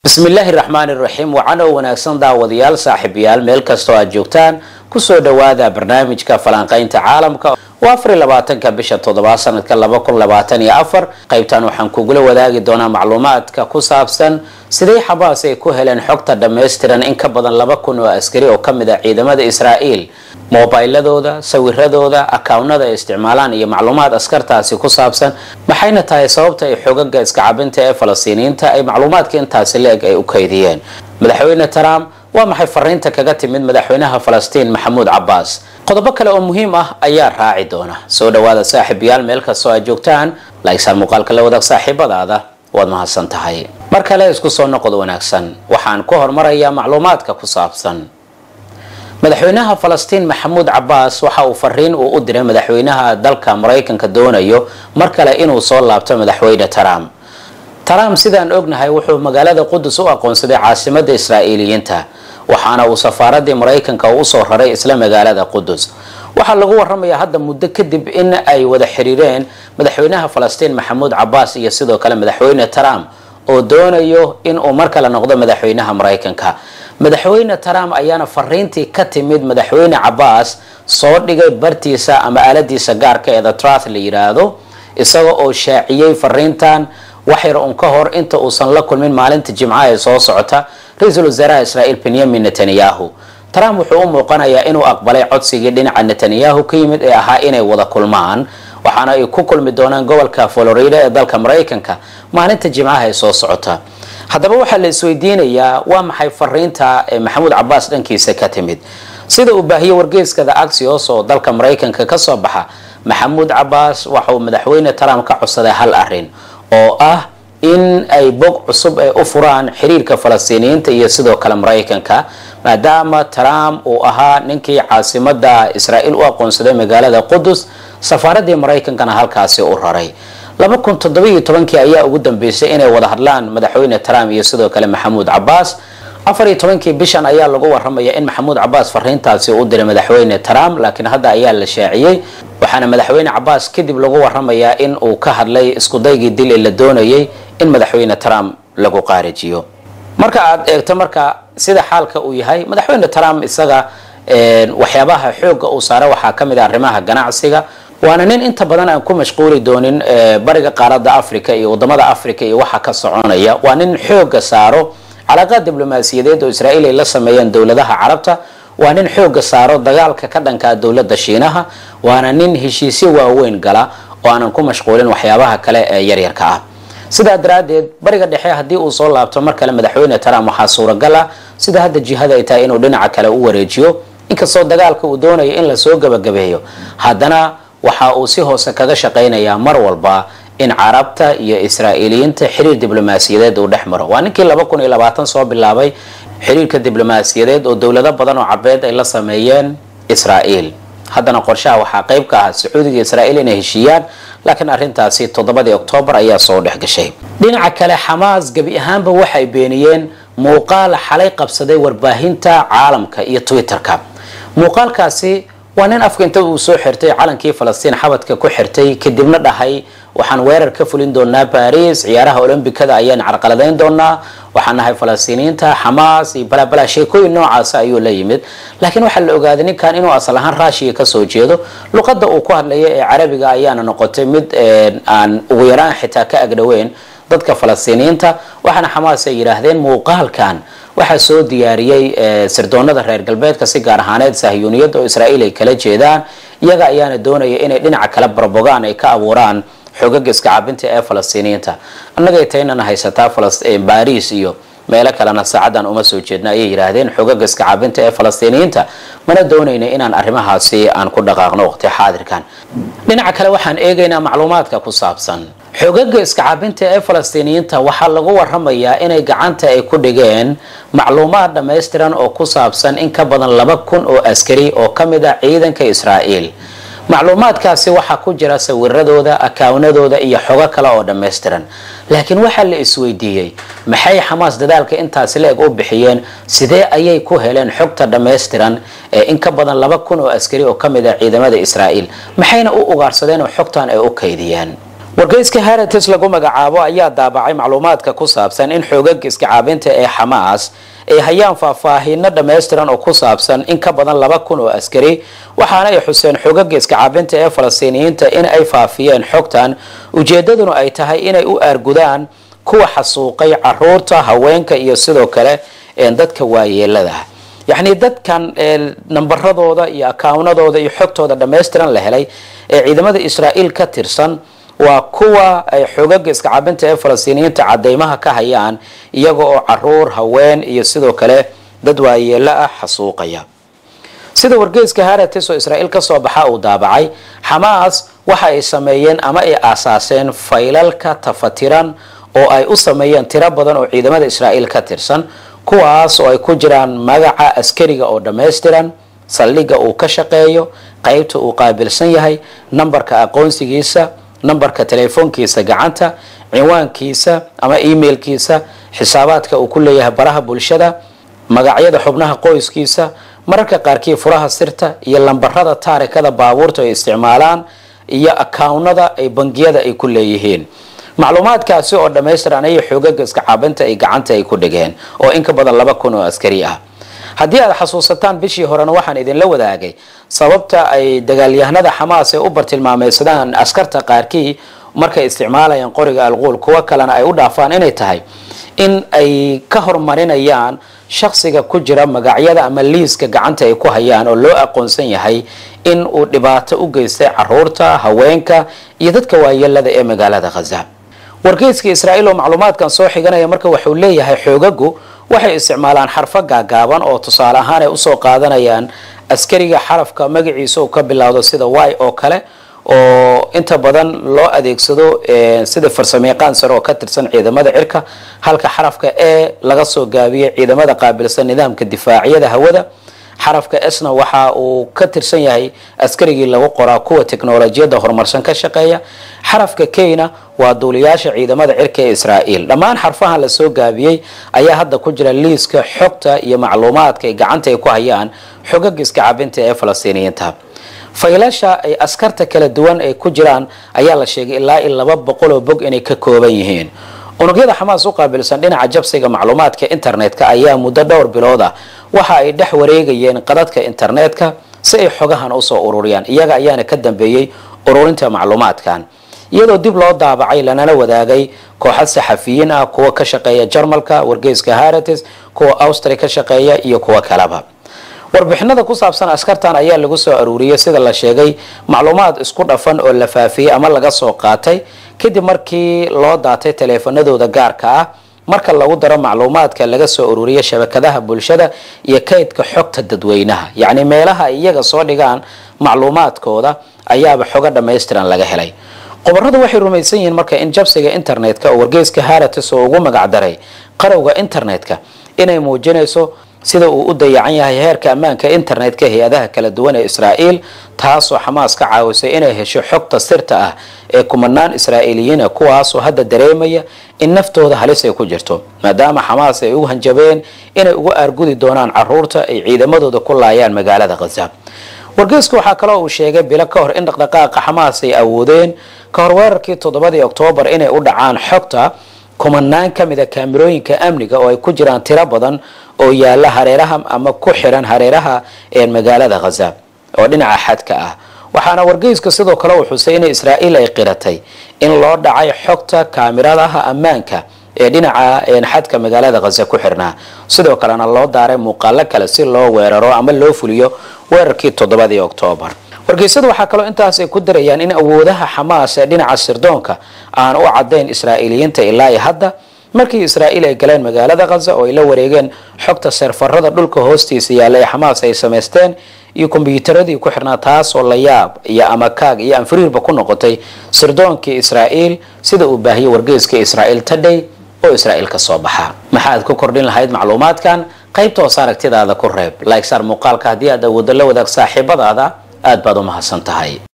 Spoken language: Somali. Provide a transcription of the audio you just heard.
bismillaahi raxmaani raxiim wacano wanaagsan daawadayaal saaxiibayaal meel kastoo aad joogtaan kusoo dhowaada barnaamijka falanqaynta caalamka oo afariy labaatanka bisha toddobaad sanadka laba kun labaatan iyo afar qaybtan waxaan kugula wadaagi doonaa macluumaadka ku saabsan sidee xabaas ay ku heleen xogta dhammaystiran in ka badan laba kun oo askari oo kamid ah ciidamada israa'iil mobiladooda sawiradooda akawnada ay isticmaalaan iyo macluumaad askartaasi ku saabsan maxayna tahay sababta ay xogaga iskacabinta ee falastiiniyiinta ay macluumaadka intaasi le-eg ay u kaydiyeen madaxweyne trump waa maxay fariinta kaga timid madaxweynaha falastiin maxamuud cabaas qodobo kale oo muhiim ah ayaa raaci doona soo dhawaada saaxiibayaal meel kastoo aad joogtaan laagsaan muuqaalka la wadaag saaxiibadaada waad mahadsan tahay mar kale isku soo noqod wanaagsan waxaan ku hormarayaa macluumaadka ku saabsan madaxweynaha falastiin maxamuud cabaas waxa uu fariin uu u diray madaxweynaha dalka maraykanka doonayo mar kale inuu soo laabto madaxweyne trump trump sidaan ognahay wuxuu magaalada qudus u aqoonsaday caasimada israa'iiliyiinta waxaana uu safaaradii maraykanka usoo raray isla magaalada qudus waxaa lagu waramayaa hadda muddo kadib in ay wada xiriireen madaxweynaha falastiin maxamuud cabaas iyo sidoo kale madaxweyne trump oo doonayo inuu mar kale noqdo madaxweynaha maraykanka madaxweyne trump ayaana fariintii ka timid madaxweyne cabaas soo dhigay bartiisa ama aaladiisa gaarka ee the truth la yiraahdo isaga oo shaaciyey fariintan waxyar un ka hor inta uusan la kulmin maalinta jimcaha ee soo socota ra-iisul wasaaraha israa'iil benyamin netanyahu trump wuxuu u muuqanayaa inuu aqbalay codsigii dhinaca netanyahu ka yimid ee ahaa inay wada kulmaan waxaana ay ku kulmi doonaan gobolka florida ee dalka maraykanka maalinta jimcaha ee soo socota haddaba waxaa la isweydiinayaa waa maxay fariinta ee maxamuud cabaas dhankiisa ka timid sida uu baahiyey wargeyskada axios oo dalka maraykanka kasoo baxa maxamuud cabaas waxauu madaxweyne trump ka codsaday hal arin oo ah in ay bog cusub ay u furaan xiriirka falastiiniyiinta iyo sidoo kale maraykanka maadaama trump uu ahaa ninkii caasimada israa'iil u aqoonsaday magaalada qudus safaaradii maraykankana halkaasi u raray laba kun toddobiiyo tobankii ayaa ugu dambeysay inay wada hadlaan madaxweyne trump iyo sidoo kale maxamuud cabaas afar iyo tobankii bishan ayaa lagu waramaya in maxamuud cabaas fariintaasi u diray madaxweyne trump laakiin hadda ayaa la shaaciyey waxaana madaxweyne cabaas kadib lagu waramayaa in uu ka hadlay iskudaygii dil ee la doonayay in madaxweyne trump lagu qaarijiyo marka aad eegto marka sida xaalka uu yahay madaxweyne trump isaga waxyaabaha xooga uu saara waxaa kamid ah arrimaha ganacsiga waana nin inta badan aan ku mashquuli doonin bariga qaaradda africa iyo wadamada africa iyo waxa ka soconaya waa nin xooga saaro calaaqaad diblomaasiyadeed oo israa'iil ay la sameeyeen dowladaha carabta waa nin xooga saaro dagaalka ka dhankaa dowladda shiinaha waana nin heshiisyo waaweyn gala oo aanan ku mashquulin waxyaabaha kale ee yaryarka ah sidaa daraaddeed bariga dhexe haddii uu soo laabto mar kale madaxweyne trump waxaa suuragal ah sida hadda jihada ay tahay inuu dhinaca kale u wareejiyo inkastoo dagaalka uu doonayo in lasoo gabagabeeyo haddana waxa uu si hoose kaga shaqaynayaa mar walba in carabta iyo israa'iiliyiinta xiriir diblomaasiyadeed uu dhex maro waa ninkii laba kun iyo labaatan soo bilaabay xiriirka diblomaasiyadeed oo dowlado badan oo cabeed ay la sameeyeen israa'iil haddana qorshaha waxaa qayb ka ah sacuudiga israa'iil inay heshiiyaan laakiin arrintaasi toddobadii oktoobar ayaa soo dhex gashay dhinaca kale xamaas gebi ahaanba waxay beeniyeen muuqaal xalay qabsaday warbaahinta caalamka iyo twitterka muuqaalkaasi waa nin afka inta uu soo xirtay calankii falastiin xabadka ku xirtay kadibna dhahay waxaan weerar ka fulin doonaa baris ciyaaraha olombikada ayaan carqaladayn doonaa waxaan nahay falastiiniyiinta xamaas iyo balabala sheekooyin noocaasa ayuu la yimid laakiin waxaa la ogaaday ninkan inuu asal ahaan raashiya kasoo jeedo luqadda uu ku hadlaya ee carabiga ayaana noqotay mid aan ugu yaraan xitaa ka agdhoweyn dadka falastiiniyiinta waxaana xamaas ay yidhaahdeen muuqaalkan waxaa soo diyaariyey sirdoonada reer galbeedka si gaar ahaaneed sahyuuniyadda oo israa'iil ay kala jeedaan iyaga ayaana doonaya inay dhinaca kale barbogaan ay ka abuuraan xogaga iska cabinta ee falastiiniyiinta annagay taynana haysataa baris iyo meelo kalena saacadan uma soo jeedna ayay yidhaahdeen xogaga iska cabinta ee falastiiniyiinta mana doonayna inaan arrimahaasi aan ku dhaqaaqno waqti xaadirkan dhinaca kale waxaan eegaynaa macluumaadka ku saabsan xogaga iska cabinta ee falastiiniyiinta waxaa lagu waramayaa inay gacanta ay ku dhigeen macluumaad dhammaystiran oo ku saabsan in ka badan laba kun oo askari oo ka mid ah ciidanka israa'iil macluumaadkaasi waxaa ku jira sawiradooda akaawnadooda iyo xogo kale oo dhammaystiran laakiin waxaa la isweydiiyey maxay xamaas dadaalka intaasi la-eg u bixiyeen sidee ayay ku heleen xogta dhammaystiran ee in ka badan laba kun oo askari oo ka mid ah ciidamada israa'iil maxayna u ugaarsadeen oo xogtan ay u kaydiyeen wargeyska herites lagu magacaabo ayaa daabacay macluumaadka ku saabsan in xoogaga iskacaabinta ee xamaas ay hayaan faahfaahino dhammaystiran oo ku saabsan in ka badan laba kun oo askari waxaana ay xuseen xoogaga iskacaabinta ee falastiiniyiinta in ay faafiyeen xogtan ujeedaduna ay tahay inay u aargudaan kuwa xasuuqay caruurta haweenka iyo sidoo kale dadka waayeelada yacni dadkan nambaradooda iyo akawnadooda iyo xogtooda dhammaystiran la helay ee ciidamada israa'iil ka tirsan waa kuwa ay xoogaga iskacaabinta ee falastiiniyiinta cadeymaha ka hayaan iyaga oo caruur haween iyo sidoo kale dad waayeelo ah xasuuqaya sida wargeyska haratis oo israa'iil kasoo baxa uu daabacay xamaas waxa ay sameeyeen ama ay aasaaseen faylalka tafatiran oo ay u sameeyeen tiro badan oo ciidamada israa'iil ka tirsan kuwaas oo ay ku jiraan magaca askariga oo dhammaystiran saldhigga uu ka shaqeeyo qeybta uu qaabilsan yahay nambarka aqoonsigiisa nambarka telefoonkiisa gacanta cinwaankiisa ama emailkiisa xisaabaadka uu ku leeyahay baraha bulshada magacyada xubnaha qoyskiisa mararka qaarkii furaha sirta iyo lambarada taarikada baabuurta ay isticmaalaan iyo akawnada ay bangiyada ay ku leeyihiin macluumaadkaasi oo dhammaystiran ayay xoogaga iska caabinta ay gacanta ay ku dhigeen oo in ka badan laba kun oo askari ah haddii aad xasuusataan bishii horena waxaan idinla wadaagay sababta ay dagaalyahanada xamaas ay u bartilmaameysadaan askarta qaarkii markay isticmaalayaan qoriga alquul kuwo kalena ay u dhaafaan inay tahay in ay ka hormarinayaan shaksiga ku jira magacyada ama liiska gacanta ay ku hayaan oo loo aqoonsan yahay in uu dhibaato u geystay caruurta haweenka iyo dadka waayeelada ee magaalada khaza wargeyska israa'iil oo macluumaadkan soo xiganaya marka wuxuu leeyahay xoogagu waxay isticmaalaan xarfo gaagaaban oo tusaale ahaan ay usoo qaadanayaan askariga xarafka magaciisa uu ka bilowdo sida y oo kale oo inta badan loo adeegsado sida farsamayaqaan sare oo ka tirsan ciidamada cirka halka xarafka e laga soo gaabiyay ciidamada qaabilsan nidaamka difaaciyada hawada xarafka esna waxa uu ka tirsan yahay askarigii lagu qoraa kuwa teknolojiyadda horumarsan ka shaqeeya xarafka keyna waa duuliyaasha ciidamada cirka ee israa'iil dhammaan xarfahan lasoo gaabiyey ayaa hadda ku jira liiska xogta iyo macluumaadka ay gacanta ay ku hayaan xogaga iska cabinta ee falastiiniyiinta faylasha ay askarta kala duwan ay ku jiraan ayaa la sheegay ilaa i laba boqoloo bog inay ka kooban yihiin unugyada xamaas u qaabilsan dhinaca jabsiga macluumaadka internetka ayaa muddo dhowr bilood ah waxa ay dhex wareegayeen qadadka internetka si ay xogahan usoo ururiyaan iyaga ayaana ka dambeeyey ururinta macluumaadkan iyadoo dib loo daabacay lanala wadaagay kooxad saxafiyiin ah kuwa ka shaqeeya jarmalka wargeyska harates kuwa austria ka shaqeeya iyo kuwo kaleba warbixinada ku saabsan askartan ayaa lagu soo aruuriyey sida la sheegay macluumaad isku dhafan oo la faafiyey ama laga soo qaatay kadib markii loo daatay taleefanadooda gaarka ah marka lagu daro macluumaadka laga soo ururiyay shabakadaha bulshada iyo kaydka xogta dadweynaha yacni meelaha ay iyaga soo dhigaan macluumaadkooda ayaaba xogo dhammaystiran laga helay qobaradu waxay rumaysan yihiin marka in jabsiga internetka oo wargeyska haratis oo ugu magacdaray qarowga internetka inay muujinayso sida uu u dayacan yahay heerka ammaanka internetka hay-adaha kala duwan ee israa'iil taasoo xamaas ka caawisay inay hesho xogta sirta ah ee kumanaan israa'iiliyiina kuwaasoo hadda dareemaya in naftooda halis ay ku jirto maadaama xamaas ay u hanjabeen inay ugu aargudi doonaan caruurta ay ciidamadooda ku laayaan magaalada khaza wargeysku waxaa kaloo uu sheegay bilo ka hor in dhaqdhaqaaqa xamaas ay awoodeen ka hor weerarkii toddobadii oktoobar inay u dhacaan xogta kumanaan ka mid a kaamirooyinka amniga oo ay ku jiraan tiro badan oo yaala hareeraha ama ku xiran hareeraha ee magaalada khaza oo dhinaca xadka ah waxaana wargeyska sidoo kale uu xusay in israa'iil ay qiratay in loo dhacay xogta kaamiradaha ammaanka ee dhinaca xadka magaalada khaza ku xirnaa sidoo kalena loo daaray muuqaalo kale si loo weeraro ama loo fuliyo weerarkii toddobadii oktoobar wargeysadu waxaa kaloo intaas ay ku darayaan in awoodaha xamaas ee dhinaca sirdoonka aan u cadayn israa'iiliyiinta ilaa i hadda markii israa'iil ay galeen magaalada khaza oo ay la wareegeen xogta seerfarada dhulka hoostiisa yaalla ee xamaas ay samaysteen iyo kombyuutaradii ku xirnaa taasoo la yaab iyo amakaag iyo anfiriirba ku noqotay sirdoonkii israa'iil sida uu baahiyey wargeyska israa'iil tadhay oo israa'iil ka soo baxa maxaad ku kordhin lahayd macluumaadkan qaybta hoos aragtidaada ku reeb like saar muuqaalka haddii aad awooddo la wadaag saaxiibadaada aad baad u mahadsan tahay